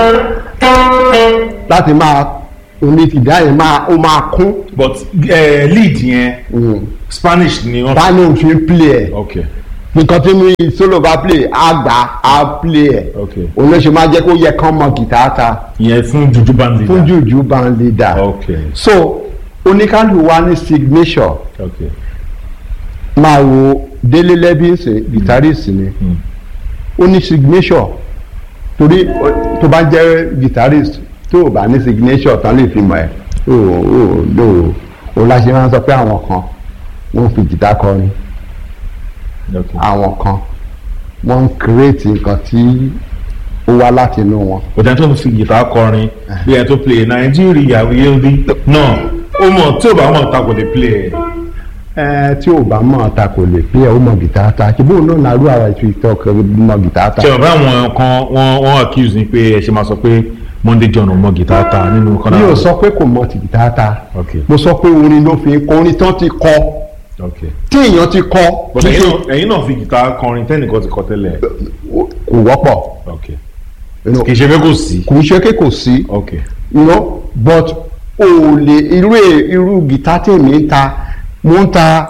láti máa oní tìdá yẹn máa ó máa kún but uh, lead yẹn spanish ni wọ́n. báyìí òun fi ń play ẹ̀ ok nǹkan tí mi solo bá play á gbà á play ẹ̀ Ok. òun ló ṣe máa jẹ́ kó yẹ kán mọ gìtá ta ìyẹn fún juju band leader. fún jùjú band leader ok so oníkálù wa ní signature ok máa wo délé lẹ́bíǹsì guitarist ni ó ní signature torí ó- tó bá jẹ́ guitarist tó o bá ní signature tán lè fi mọ̀ ẹ́ o ò lò ó láṣẹ máa ń sọ pé àwọn kan wọ́n fi guitar kọrin ok àwọn kan wọ́n ń create nǹkan tí ó wá láti inú wọn. òjá tó fi gìtá kọrin bí ẹ tó play nàìjíríà wíyẹ́ndì náà ó mọ̀ tí ò bá mọ̀ ta kò lè play ẹ̀. ẹ tí ò bá mọ̀ ta kò lè pé ẹ ó mọ guitar ta ṣùgbọ́n òun náà nàró ara ètò ìtọ́ mọ guitar ta. ṣe ọ̀bá àwọn kan wọ́n wọ́n accuse ni pé ẹ ṣe máa sọ pé monday john ò mọ gìtá ta nínú kan mi ò sọ pé kò mọ ti guitar ta ok mo sọ pé orin ló fi kọ orin tán ti kọ ok tí èèyàn ti kọ but kì í ẹ̀yin ṣe- náà ẹ̀yin náà fi gìtá kọrin tẹ́nìkan ti kọ tẹ́lẹ̀ kò wọ́pọ̀ ok you know, kì í ṣe pé kò sí kò ń ṣe pé kò sí ok you know, but o lè irú è- irú gìtá tèmi ń ta mo ń ta.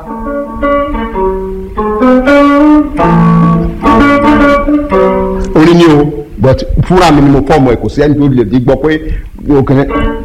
orin ni o but fúnra mi ni mo fọ́ọ̀mù ẹ̀ kò sí ẹni tó lè di gbọ́ pé òkè